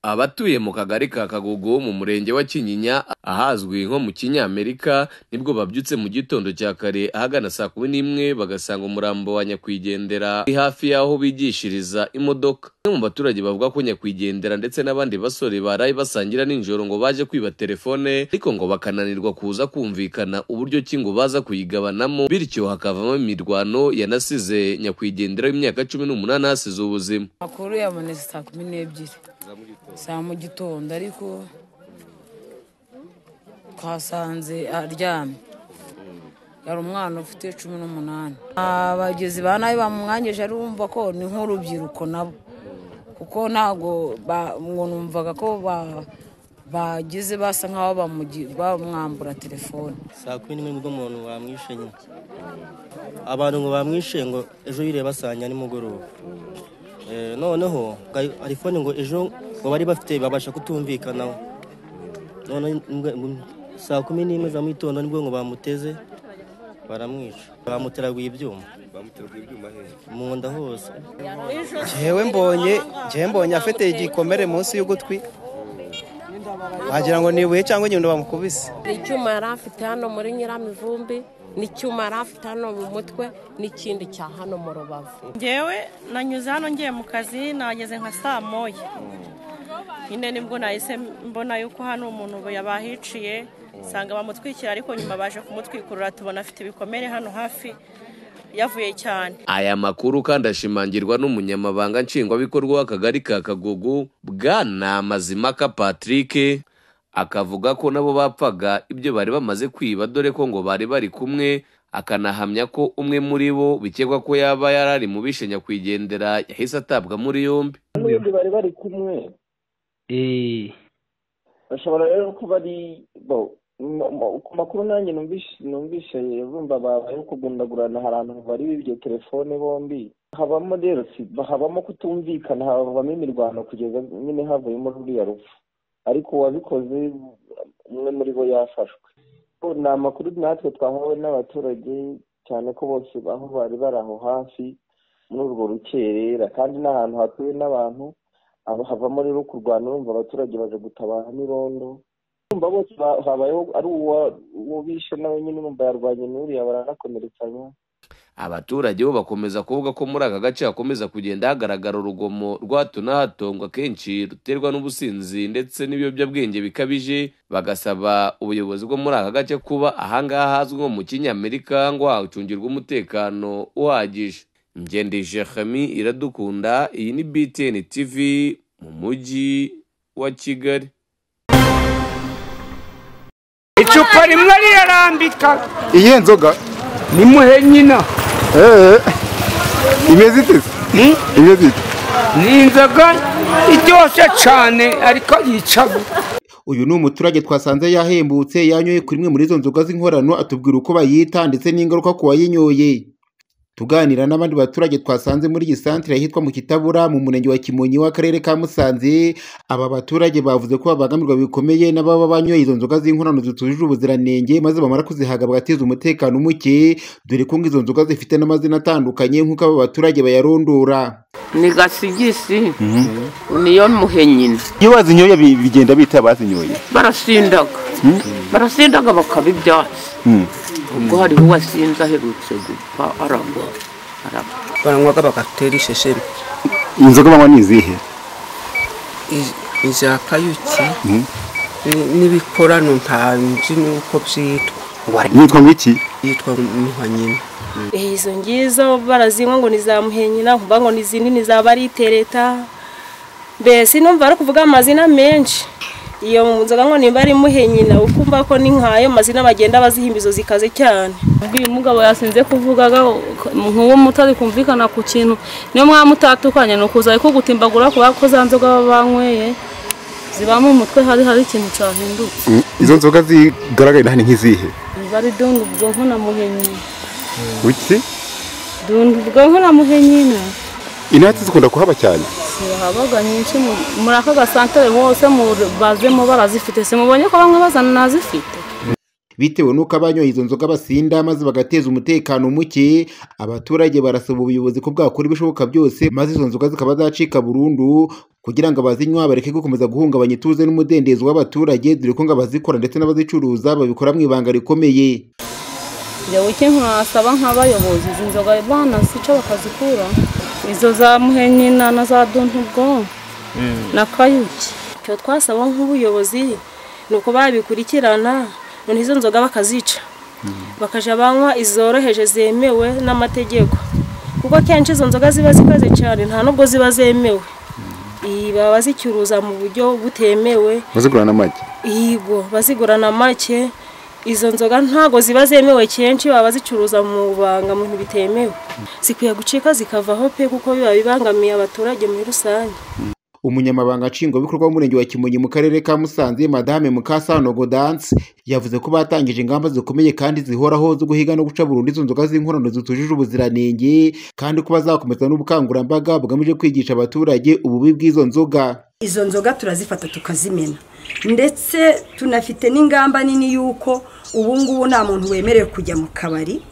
Abatuye mu kagari ka Kagogo mu murenge wa Kinyinya ahazwi nko mu Kinyamerika nibwo babyutse mu gitondo cya kare ahagana saa kumi n'imwe bagasanga umurambo wa nyakwigendera uri hafi y'aho bigishiriza imodoka. Bamwe mu baturage bavuga ko nyakwigendera ndetse n'abandi basore baraye basangira nijoro ngo baje kwiba telefone ariko ngo bakananirwa kuza kumvikana uburyo ki ngo baza kuyigabanamo bityo hakavamo imirwano yanasize nyakwigendera w'imyaka cumi n'umunani ahasize ubuzima. amakuru yabonetse saa kumi n'ebyiri saa mu gitondo ariko twasanze aryamye yari umwana ufite cumi n'umunani abagizi ba nabi bamumwangeje arumva ko ni nk'urubyiruko nabo kuko ntabwo ba- ngo numvaga ko ba- bagize basa nk'aho bamugi- bamwambura telefone saa kumi n'imwe nibwo umuntu bamwishe nyine abantu ngo bamwishe ngo ejo yireba saa ni nimugoroba Eh, noneho ga- telefone ngo ejo ngo bari bafite babasha kutumvikanaho noneho imbwa- imbwa- saa kumi n'imwe za mu gitondo nibwo ngo bamuteze baramwica bamuteraguye ibyuma mu nda hose Jewe mbonye jewe mbonye afite igikomere munsi y'ugutwi wagira ngo ni ibuye cyangwa inyundo bamukubise Hari icyuma yari afite hano muri nyiramivumbi n'icyuma yari afite hano mu mutwe n'ikindi cya hano mu rubavu ngewe nanyuze hano ngiye mu kazi nageze nka saa moya nyine nibwo nahise mbona yuko hano umuntu ubu yabahiciye nsanga bamutwikira ariko nyuma baje kumutwikurura tubona afite ibikomere hano hafi yavuye cyane Aya makuru kandi ashimangirwa n'umunyamabanga nshingwabikorwa w'akagari ka Kagugu Bwana Mazimaka Patrick akavuga ko nabo bapfaga ibyo bari bamaze kwiba dore ko ngo bari bari kumwe akanahamya ko umwe muri bo bikekwa ko yaba yari ari mu bishe nyakwigendera yahise atabwa muri yombi n'ubundi bari bari kumwe bashobora rero kuba ari bo mu- mu- ku makuru nanjye numvise numvise bumva babayeho kugundagurana hari abantu bari bibye telefone bombi habamo rero si- habamo kutumvikana habamo imirwano kugeza nyine havuyemo ruriya rupfu ariko uwabikoze umwe muri bo yafashwe Bo ni amakuru natwe twahawe n'abaturage cyane ko bose aho bari bari aho hafi muri urwo rukerera kandi n'ahantu hatuwe n'abantu aba- havamo rero kurwana urumva abaturage baje gutabara n'irondo urumva bose ba- habayeho ari uwa- uwo bishe nawe nyine urumva yarwanye n'uriya baranakomeretsanya Abaturage bo bakomeza kuvuga ko muri aka gace hakomeza kugenda hagaragara urugomo rwa hato na hato ngo akenshi ruterwa n'ubusinzi ndetse n'ibiyobyabwenge bikabije bagasaba ubuyobozi bwo muri aka gace kuba ahangaha hazwi nko mu kinyamerika ngo hacungirwe umutekano uhagije ngendeshe Khami iradukunda iyi ni BTN TV mu mujyi wa Kigali icupa rimwe rirarambika iyihe nzoga ni muhe nyina eee imeze ite se imeze ite ni inzoga iryoshye cyane ariko yica uyu ni umuturage twasanze yahembutse yanyoye kuri imwe muri izo nzoga z'inkorano atubwira uko bayita ndetse n'ingaruka ku wayinyoye tuganira n'abandi baturage twasanze muri iyi santire ahitwa mu kitabura mu murenge wa kimonyi w'akarere ka musanze aba baturage bavuze ko babangamirwa bikomeye n'ababa banyoye izo nzoga z'inkorano zitujuje ubuziranenge maze bamara kuzihaga bagateza umutekano muke dore ko ngo izo nzoga zifite n'amazina atandukanye nk'uko aba baturage bayarondora ni gasigisi niyo muhe nyina iyo bazinyoye bigenda bita abazinyoye barasindaga barasindaga bakaba ibyatsi ubwo hariho uwasinze aherutse gupfa aragwa aragwa baranywaga bagatera isheshemi inzoga banywa ni izihe iza kayuki ni- n'ibikorano nta nzi n'uko byitwa yitwa ngiki yitwa muha nyina Eh, izo ngizo barazinywa ngo nizamuhe nyina nkumva ngo n'izindi niza baritereta mbese numva ari kuvuga amazina menshi iyo mu nzoga ngo nimba ari muhe nyina ukumva ko ni nk'ayo mazina bagenda bazihimba izo zikaze cyane uyu mugabo yasinze kuvugaga nk'uwo mutari kumvikana ku kintu niyo mwamutatukanye ni ukuza ariko gutimbagura kubera ko za nzoga baba banyweye ziba mu mutwe hari hari ikintu cyahinduka izo nzoga zigaragara hano nk'izihe biba ari dunga ubwonko na muhenyi uki dunga ubwonko na muhenyi nyine inatsi zikunda kuhaba cyane habaga nyinshi mu- muri aka gasantere hose mu bazemo barazifite simubonye ko bamwe bazana nazifite bitewe n'uko abanyoye izo nzoga basinda maze bagateza umutekano muke abaturage barasaba ubuyobozi ko bwakora ibishoboka byose maze izo nzoga zikaba zacika burundu kugira ngo abazinywa bareke gukomeza guhungabanya ituze n'umudendezo w'abaturage dore ko ngo abazikora ndetse n'abazicuruza babikora mu ibanga rikomeye njyewe icyo nkasaba nk'abayobozi izi nzoga bana zica bakazikura izo za muhenyina na za dontugo na kayuki icyo twasaba nk'ubuyobozi ni uko babikurikirana noneho izo nzoga bakazica bakajya banywa izoroheje zemewe n'amategeko kuko akenshi izo nzoga ziba zikaze cyane nta nubwo ziba zemewe Iyi, baba bazicuruza mu buryo butemewe bazigura n'amagi Yego bazigurana make izo nzoga ntago ziba zemewe kenshi baba bazicuruza mu banga mu bintu bitemewe zikwiye gucika zikavaho pe kuko biba bibangamiye abaturage muri rusange umunyamabanga nshingwabikorwa w'umurenge wa kimonyi mu karere ka musanze madame mukasano godanse yavuze ko batangije ingamba zikomeye kandi zihoraho zo guhiga no guca burundu izo nzoga z'inkorano zitujuje ubuziranenge kandi ko bazakomeza n'ubukangurambaga bugamije kwigisha abaturage ububi bw'izo nzoga izo nzoga turazifata tukazimena ndetse tunafite n'ingamba nini y'uko ubu ngubu nta muntu wemerewe kujya mu kabari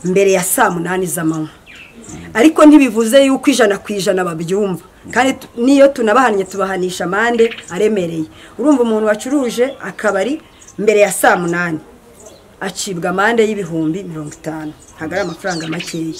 mbere ya saa munani z'amanywa ariko ntibivuze yuko ijana ku ijana babyumva kandi tu- n'iyo tunabahannye tubahanisha amande aremereye urumva umuntu wacuruje akabari mbere ya saa munani acibwa amande y'ibihumbi mirongo itanu ntabwo ari amafaranga makeya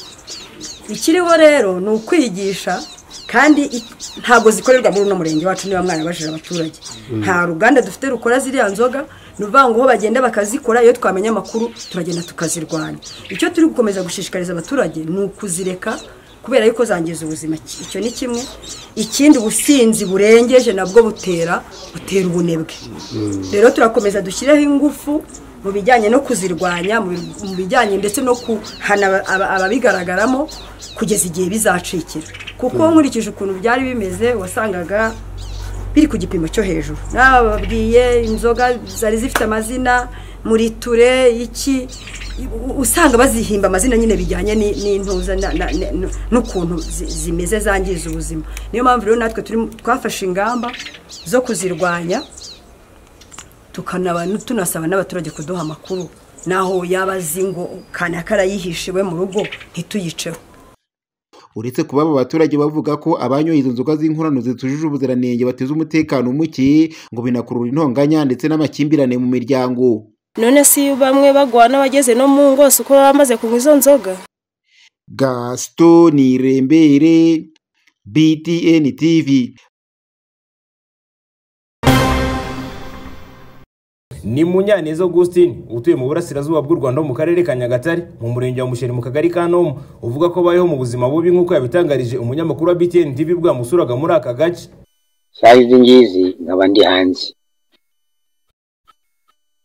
ikiriho rero ni ukwigisha kandi i- ntabwo zikorerwa muri uno murenge wacu niba mwarabajije abaturage Mm. nta ruganda dufite rukora ziriya nzoga ni ukuvuga ngo aho bagenda bakazikora iyo twamenya amakuru turagenda tukazirwanya icyo turi gukomeza gushishikariza abaturage ni ukuzireka kubera yuko zangiza ubuzima Iki- icyo ni kimwe ikindi ubusinzi burengeje nabwo butera butera ubunebwe rero turakomeza dushyireho ingufu mu bijyanye no kuzirwanya mu bi- mu bijyanye ndetse no kuhana aba- aba- ababigaragaramo kugeza igihe bizacikira kuko Mm. nkurikije ukuntu byari bimeze wasangaga biri ku gipimo cyo hejuru bababwiye inzoga zari zifite amazina muri ture iki u- usanga bazihimba amazina nyine bijyanye ni- n'intuza na- na- na- n'ukuntu zi- zimeze zangiza ubuzima niyo mpamvu rero natwe turi mu- twafashe ingamba zo kuzirwanya tukanaba tunasaba n'abaturage kuduha amakuru naho yaba azi ngo kanaka arayihishe iwe mu rugo ntituyiceho uretse kuba aba baturage bavuga ko abanyoye izo nzoga z'inkorano zitujuje ubuziranenge bateza umutekano muke ngo binakurura intonganya ndetse n'amakimbirane mu miryango none si bamwe bagwana bageze no mu ngo si uko baba bamaze kunywa izo nzoga gaston irembere btn tv ni munyaneza augustin utuye mu burasirazuba bw'u rwanda mu karere ka nyagatare mu murenge wa musheri mu kagari ka nomo uvuga ko abayeho mu buzima bubi nk'uko yabitangarije umunyamakuru wa btn tv bwamusuraga muri aka gace saa izi ngizi nkaba ndi hanze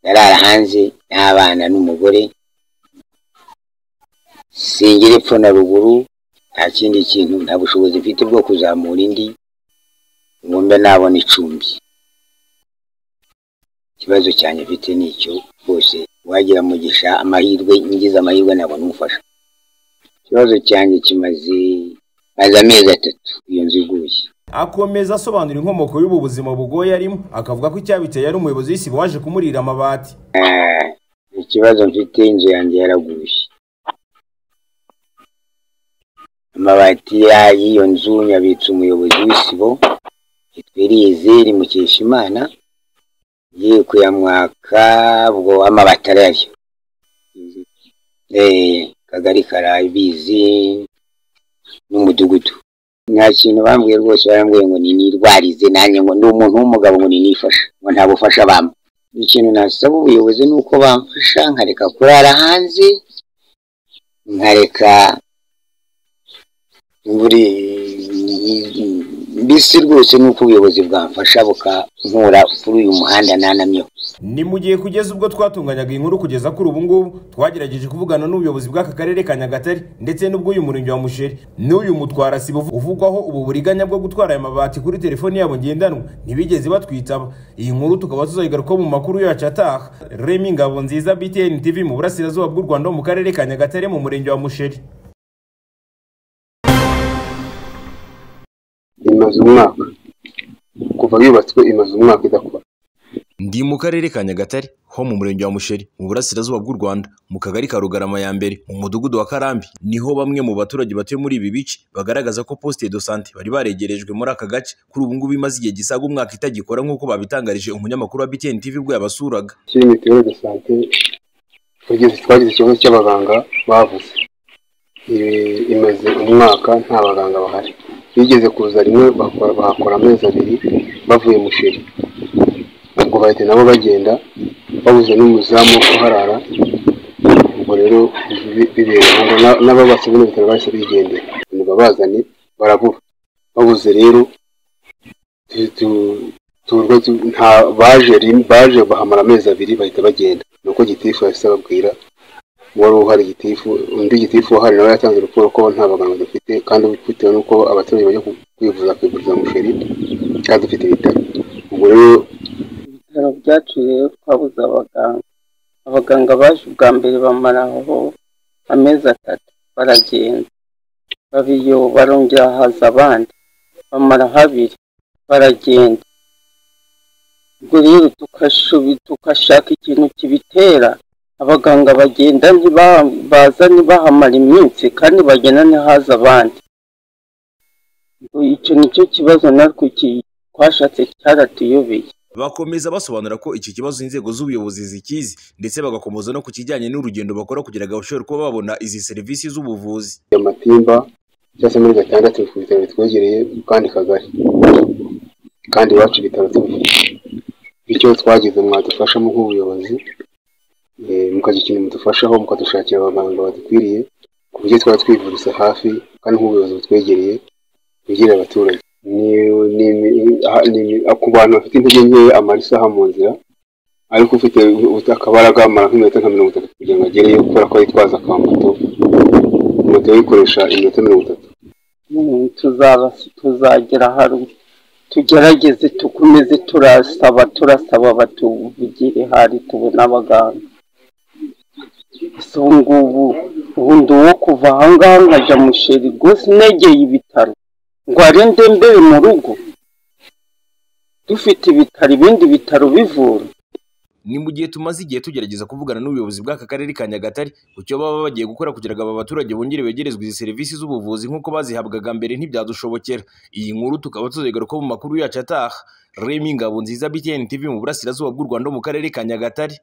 ndarara hanze n'abana n'umugore singira epfo na ruguru nta kindi kintu nta bushobozi mfite bwo kuzamura indi ngo mbe nabona icumbi ikibazo cyanjye mfite ni icyo rwose wagira umugisha amahirwe ngize amahirwe nabona umufasha ikibazo cyanjye kimaze maze amezi atatu iyo nzu iguye akomeza asobanura inkomoko y'ubu buzima bugoye arimo akavuga ko icyabiteye ari umuyobozi w'isibo waje kumurira amabati Eh, ikibazo mfite inzu yanjye yaraguye amabati ya- y'iyo nzu yabitse umuyobozi w'isibo yitwiriye zeri mukeshimana ye kuyamwaka ubwo amabati arayo eh kagari karabizi n'umudugudu nta kintu bambwiye rwose barambwiye ngo ninirwarize nanjye ngo ndi umuntu w'umugabo ngo ninifashe ngo nta bufasha bampa ikintu nasaba ubuyobozi ni uko bamfasha nkareka kurara hanze nkareka buri mbisi rwose ni uko ubuyobozi bwamfasha bukankura kuri uyu muhanda nanamyeho ni mu gihe kugeza ubwo twatunganyaga iyi nkuru kugeza kuri ubu ngubu twagerageje kuvugana n'ubuyobozi bw'aka karere ka nyagatare ndetse n'ubw'uyu murenge wa musheri n'uyu mutwara sibo uvugwaho ubu buriganya bwo gutwara aya mabati kuri telefoni yabo ngendanwa ntibigeze batwitaba iyi nkuru tukaba tuzayigarukaho mu makuru yacu ataha remi ngabo nziza btn tv mu burasirazuba bw'u rwanda mu karere ka nyagatare mu murenge wa musheri imaze umwaka kuva yubatswe imaze umwaka idakora ndi mu karere ka nyagatare ho mu murenge wa musheri mu burasirazuba bw'u rwanda mu kagari ka rugarama ya mbere mu mudugudu wa karambi niho bamwe mu baturage batuye muri ibi bice bagaragaza ko poste de sante bari baregerejwe muri aka gace kuri ubu ngubu imaze igihe gisaga umwaka itagikora nk'uko babitangarije umunyamakuru wa btn tv ubwo yabasuraga kiri mituweli de sante twagize twagize ikibazo cy'abaganga bavuze Ibi- imaze umwaka nta baganga bahari bigeze kuza rimwe bakora- bahakora amezi abiri bavuye musheri ubwo bahita nabo bagenda babuze n'umuzamu wo kuharara ubwo rero bi- bibera ngo na- n'ababatse bino bitaro bahise bigendera ngo babazane barabura babuze rero tu- tu- turwa tu- nta baje rim- baje bahamara amezi abiri bahita bagenda nuko gitifu yahise ababwira wari uhari gitifu undi gitifu uhari nawe yatanze urukuru ko nta baganga dufite kandi bitewe n'uko abaturage bajya ku- kwivuza kwivuriza musheri kandi dufite ibitaro ubwo rero ibitaro byaciye twabuze abaganga abaganga baje ubwa mbere bamara aho amezi atatu baragenda babiyo barongera haza abandi bamara habiri baragenda ubwo rero tugashubi- tugashaka ikintu kibitera abaganga bagenda ntiba- baza ntibahamara iminsi kandi bagenda ntihaze abandi Ubwo icyo nicyo kibazo natwe ki- twashatse cyaratuyobeye bakomeza basobanura ko iki kibazo inzego z'ubuyobozi zikizi ndetse bagakomeza no ku kijyanye n'urugendo bakora kugira ngo bashobore kuba babona izi serivisi z'ubuvuzi matimba cyangwa se muri gatandatu ku bitaro bitwegereye mu kandi kagari kandi iwacu ibitaro tubifite bityo twagize mwadufashamo nk'ubuyobozi eh, mukagira ikintu mudufashaho mukadushakira abaganga badukwiriye ku buryo twaba twivuriza hafi kandi nk'ubuyobozi butwegereye bwegereye abaturage Ni- ni- ni- aha- ni- ku bantu bafite intege nkeya amara isaha mu nzira ariko ufite ubu- akabaraga amara nk'iminota nka mirongo itatu kugira ngo agereyo kubera ko yitwaza akamoto moto yikoresha iminota mirongo itatu Mm, tuzaba tuzagera haruguru tugerageze tukomeze turasaba turasaba batuvugire hari tubona abaganga so ngubu ubundi uwo kuva ahangaha nkajya musheri rwose negeye ibitaro ngo arinde mbere mu rugo dufite ibitaro ibindi bitaro bivura ni mu gihe tumaze igihe tugerageza kuvugana n'ubuyobozi bw'aka karere ka nyagatare ku cyo baba bagiye gukora kugira ngo aba baturage bongere begerezwe izi serivisi z'ubuvuzi nk'uko bazihabwaga mbere ntibyadushobokerera iyi nkuru tukaba tuzigaruka mu makuru yacu ataha remi ngabo nziza btn tv mu burasirazuba bw'u rwanda mu karere ka nyagatare